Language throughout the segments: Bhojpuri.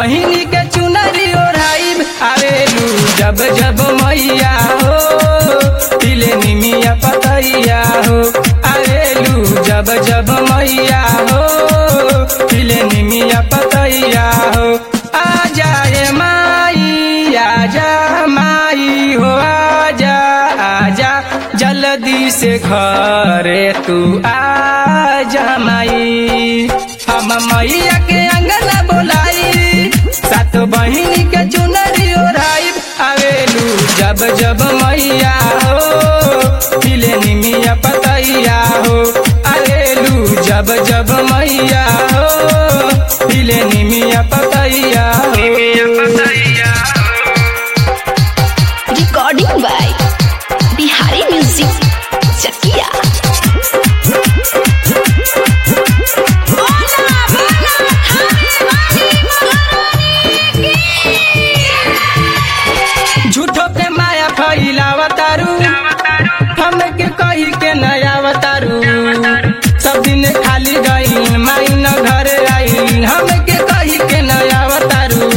बहिनी के चुनरी ओढ़ाई आवेलू जब जब मैया हो तिले निमिया पतैया हो आवेलू जब जब मैया हो तिले निमिया पतैया हो आ जाए माई आजा माई हो आजा आजा जल्दी से घरे तू आजा माई हम मैया के अंगना बोलाई सात बहिनी के चुनरी ओढ़ाई आवेलू जब जब मैया हो तिले निमिया पतैया हो आवेलू जब जब मैया हो तिले निमिया पतैया recording by Bihari music Chakiya झूठो पे माया फैलावतारू हमके कही के नयावतारू सब दिन खाली गई माई न घर आई हमके कही के नयावतारू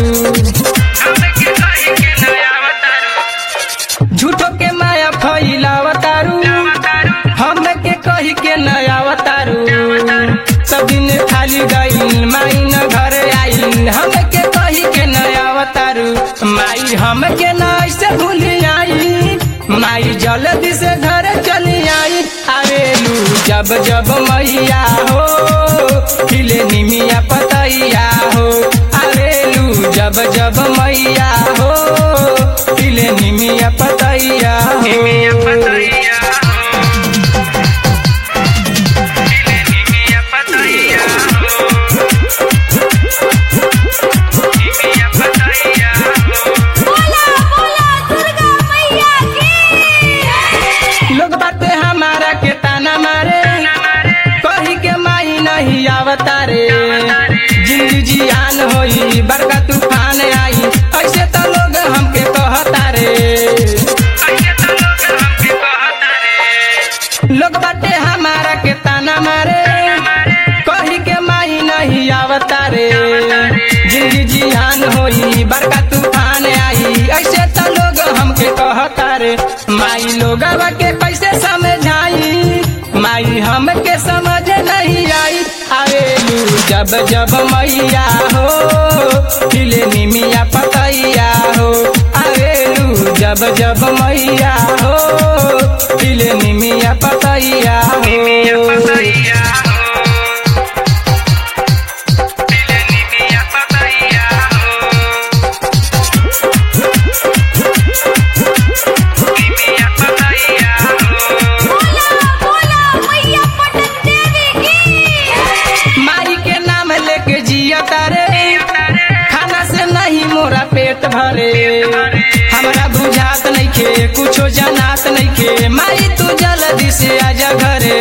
झूठो के माया फैलावतारू हमके कही के नयावतारू सब दिन खाली गई माई न घर आई हमके कही के नयावतारू माई हमके न ऐसे भूल आई माई जल्दी से घर चली आई आवेलू जब जब मैया हो खिले निमिया पतैया हो आवेलू जब जब मैया हो खिले निमिया पतैया हो लोग बाते हमारा के ताना मारे कही के माई नहीं आवतारे जिंदगी जियान होई बड़का तूफान आई ऐसे तो लोग हमके कहतारे लोग बाटे हमारा के ताना मारे कही के माई नहीं आवतारे जिंदगी जियान होई बड़का तूफान आई ऐसे तो लोग हमके कहतारे माई लोग के कैसे समझाई माई हमके समझ नहीं आई आवेलू जब जब मैया हो खिले निमिया पतैया हो आवेलू जब जब मैया हो खिले निमिया पतैया हो माई के नाम लेके जिया तारे खाना से नहीं मोरा पेट भरे हमरा बुझात नहीं खे कुछो जनात नहीं खे माई तू जल्दी से आजा घरे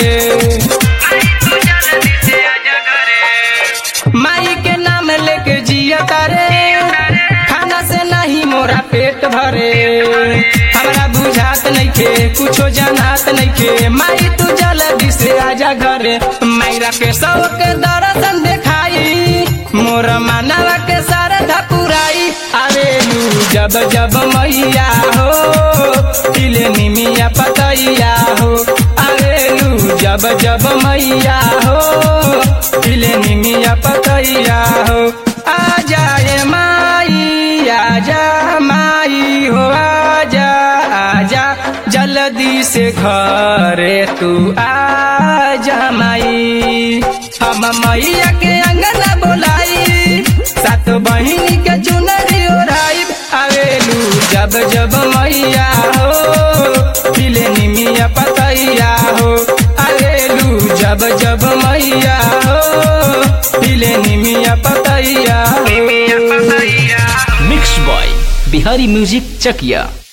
माई के नाम लेके जिया तारे खाना से नहीं मोरा पेट भरे हमरा बुझात नहीं खे कुछो जनात नहीं खे माई तू जल्दी से आजा घरे मायरा के सौ के दर्शन देखाई मोर मानवा के सारा धपुराई आवेलू जब जब मैया हो तिले निमिया पतैया हो आवेलू जब जब मैया हो तिले निमिया पतैया हो आ जाए माई आजा माई हो आजा आजा जल्दी से घरे तू आजा माई हम मैया के अंगना बोलाई सात बहिनी के चुनरी ओढ़ाई आवेलू जब जब मैया हो खिले निमिया पतैया हो आवेलू जब जब मैया हो खिले निमिया पतैया हो mix by Bihari music Chakiya